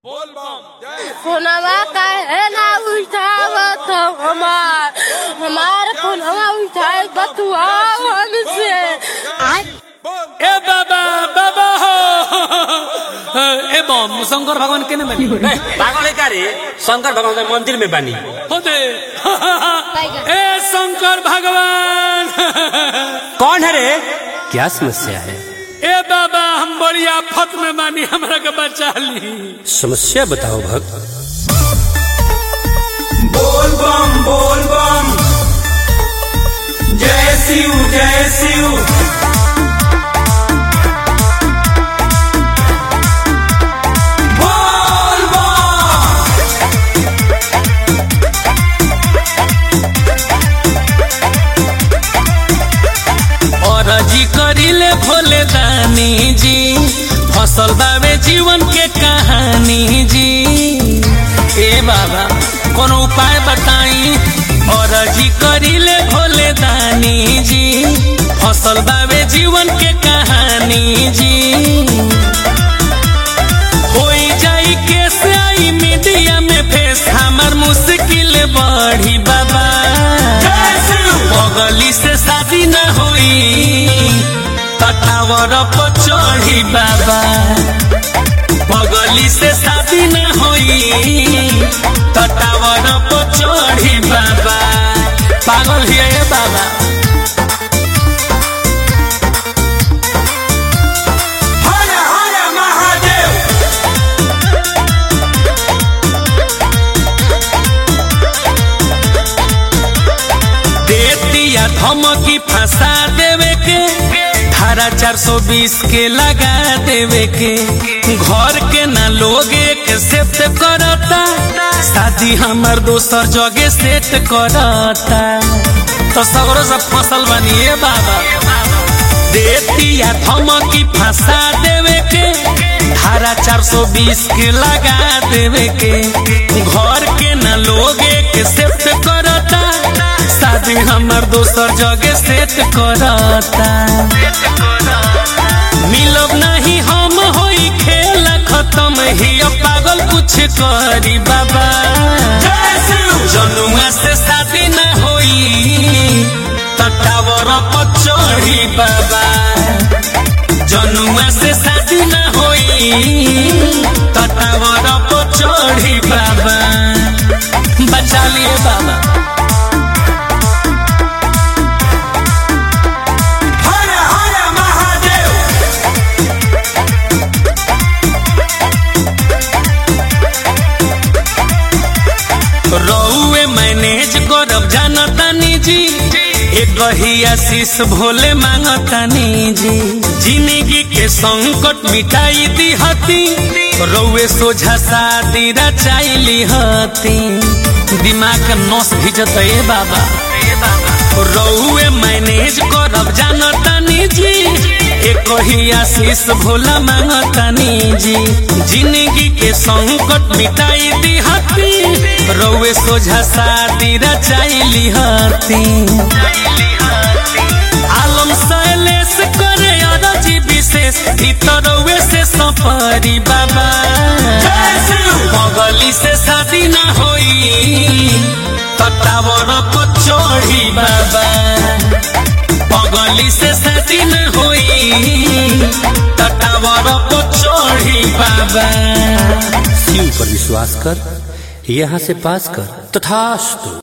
फोनवा काहे ना उठावत हो हमार हमार फोनवा उठाए बतुआओ हमसे ए बाबा बाबा हो ए बम शंकर भगवान केने बनी पागल है का रे शंकर भगवान के मंदिर में बनी हो दे ए शंकर भगवान कौन है रे क्या समस्या है ए बाबा हम बड़ी आफत में बानी हमरा के बचा ली समस्या बताओ भक्त बोल बम बोल बम जय शिव जय शिव बोल बम और जी करिले भोले दानी जी फसल बावे जीवन के कहानी जी ए बाबा कोनो उपाय बताई और जी करिले भोले दानी जी फसल बावे जीवन के कहानी जी होई जाई कैसे आई मीडिया में फेस हमर मुश्किल बढ़ी बाबा बगली से शादी न होई कटावर पर चढ़ी बाबा बगली से शादी न होई कटावर पर चढ़ी बाबा पागल हिया ये बाबा हर हर महादेव देतिया धमकी फंसा देवे के धारा चार सौ बीस के लगा देवे के घर के ना लोग एक सेट करता शादी हमार दोसर जगह सेट करता तो सगरो सब फसल बनिए बाबा देतिया धमकी फंसा देवे के धारा चार सौ बीस के लगा देवे के घर के ना लोग एक सेट करता शादी हमर दोसर जगह सेट करता मिलब नहीं हम होई खेल खत्म ही अब पागल कुछ करी बाबा जनुआ से शादी न होई तटावर पर चढ़ी बाबा जनुआ से शादी न होई तटावर पर चढ़ी बाबा बचा लिए बाबा हर हर महादेव रउए मैनेज करब जानतानी जी एक ही आशीष भोले मांगतानी जी जिंदगी के संकट मिटाई दी हती रउए सोझा शादी रचाइली हती दिमाग के नस भिजत ए बाबा रउए मैनेज करब जानतानी जी एक ही आशीष भोला मांगतानी जी जिंदगी के संकट मिटाई दी हती रउए सोझा शादी रचाइली हती आलम शैलेश करे अरजी विशेष ई तो रउए से सफरी बाबा बगली से शादी ना होई तटावर पर चढ़ी बाबा बगली से शादी न होई तटावर पर चढ़ी बाबा शिव पर विश्वास कर यहाँ से पास कर तथास्तु